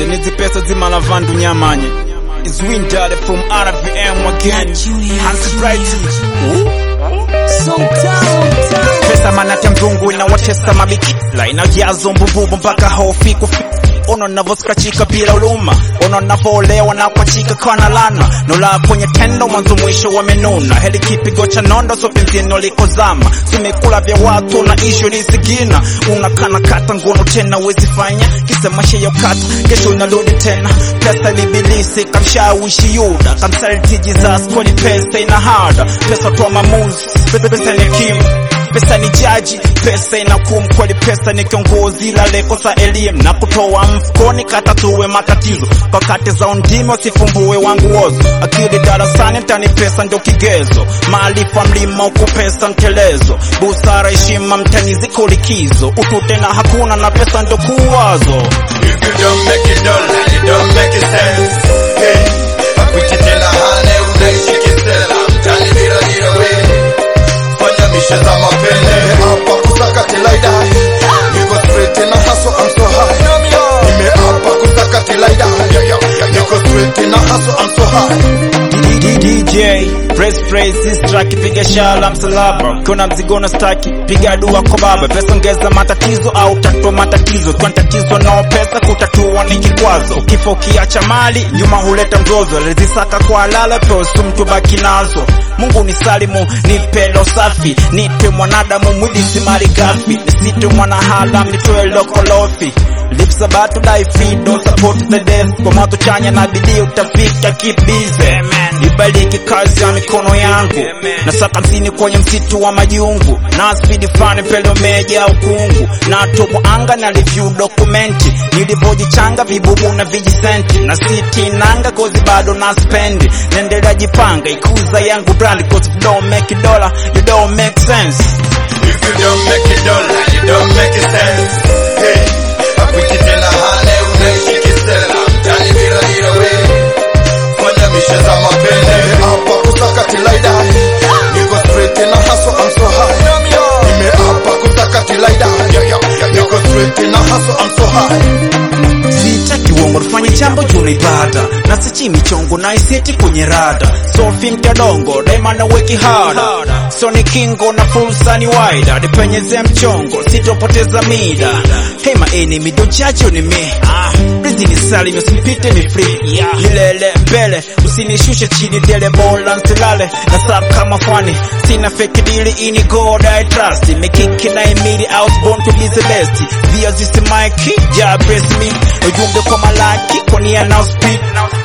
Ende nizi pesa zima la vandu nyamanye Is Windale from RVM again Hansi Bright Pesa manate mzungu inawatesa mabikila Inajazo mbububu mpaka hofi kufi ono navoskachika bila uluma ono navolewa na kwachika kana lana nola kwenye tendo mwanzo mwisho wamenuna heli kipigo cha nondo so penzino likozama zimekula vya watu na ishu lisigina unakana kata ngono tena wezifanya kisa maisha ya kata kesho unarudi tena pesa libilisi kamshawishi yuda kamsaliti Jesus kwani pesa ina hada pesa toa mamuzi pesa ni kimu pesa ni jaji, pesa inakum kweli, pesa ni kiongozi, la lekosa elimu na kutoa mfukoni, katatue matatizo kwa kati za undimi, usifumbue wangu wozo, akili darasani, mtani pesa ndio kigezo, maarifa mlima huku pesa mtelezo, busara heshima mtani ziko likizo, utu tena hakuna na pesa ndio kuwazo. If you don't make it dollar, it don't make it sense. Hey, akuche tena hane unaishi kisela, mtani bila bila we. Fanya mishe za mapene, hapa kusaka tilaida. Niko straight na hustle, I'm so high. Nime hapa kusaka tilaida. Niko straight na hustle, I'm so high. DJ press praise this track piga shala msalaba kuna mzigo na staki piga dua kwa baba pesa ongeza matatizo au tatua matatizo kwa tatizo no pesa kutatua ni kikwazo kifo kiacha mali nyuma huleta mzozo alizisaka kwa halala peosu mtu baki nazo Mungu ni salimu nipe lo safi nipe mwanadamu mwidisi mali gafi nisite mwana halam nitoe lokolofi Lips about to die free, don't support the death Kwa mato chanya na bidii utafika keep busy Ibariki kazi ya mikono yangu Nasaka msini kwenye msitu wa majungu Na speed fani pele umeja ukungu Na tobo anga na review dokumenti Nilivyojichanga vibubu na vijisenti Na siti nanga kozi bado na spendi Nendelea jipanga ikuza yangu brand Cause if you don't make it dollar, you don't make sense If you don't make it dollar, it don't make it sense. Hey, akuche tena hane unaishi kisela, mtani bila bila we. Fanya mishe za mapene, hapa kusaka tilaida. Niko straight na hustle, I'm so high. Nime hapa kusaka tilaida. Niko straight na hustle, I'm so high. sitaki uongo tufanye jambo juu ibada na sichi michongo na iseti kwenye rada sofi mtadongo daima na weki hada so ni kingo na fursa ni waida nipenyeze mchongo sitopoteza mida hey my enemy don't judge on me Please ni salim usipite ni free milele mbele usinishushe chini dele bola nsilale na sub kama fani sina fake deal ini god I trust mekiki na imili I was born to be the best via this mic ja bless me ujumbe kwa malaki kwa nia na speed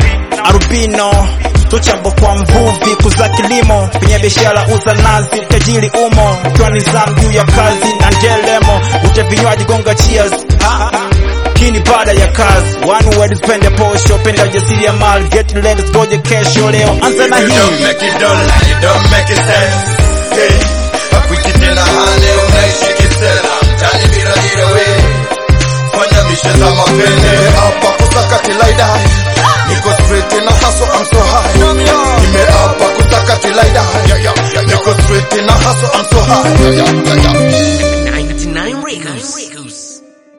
arubino tuchambo kwa mvuvi kuza kilimo kwenye biashara uza nazi tajiri umo ikiwa ni zamu juu ya kazi na ndelemo ute vinywaji gonga cheers ha, ha. Hii ni baada ya kazi one word pende posho penda ujasiri ya mali get ready goje kesho leo anza na If you don't hii make it dollar, it don't make it sense. Hey, akuche tena hane unaishi kisela, mtani bila bila we. Fanya mishe za mapene, hapa kusaka tilaida. Niko straight na hustle, I'm so high. Nime hapa kusaka tilaida. Niko straight na hustle, I'm so high.